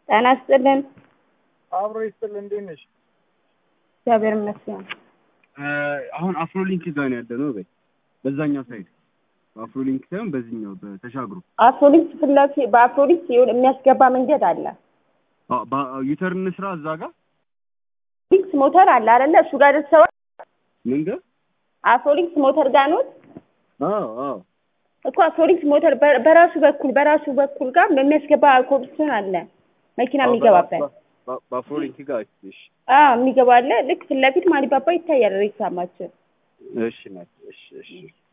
ጤና ይስጥልን። አብሮ ይስጥል። እንዴት ነሽ? እግዚአብሔር ይመስገን። አሁን አፍሮሊንክ ጋር ነው ያለነው። በይ በዛኛው ሳይድ አፍሮሊንክ ሳይሆን በዚህኛው በተሻግሮ አፍሮሊክስ ፊት ለፊት በአፍሮሊክስ ይሁን የሚያስገባ መንገድ አለ። ዩተርን ስራ እዛ ጋር አፍሮሊክስ ሞተር አለ አይደለ? እሱ ጋር ደርሰዋል። ምን ጋር? አፍሮሊክስ ሞተር ጋር ነው አዎ አዎ እኮ አፍሮሊክስ ሞተር በ- በራሱ በኩል በራሱ በኩል ጋር የሚያስገባ ኮብልስቶን አለ መኪና የሚገባበት በ- በአፍሮሊንክ ጋር እሺ አዎ የሚገባ አለ። ልክ ፊት ለፊት ማሊባባ ይታያል። ሬሳማችን እሺ ናት እሺ እሺ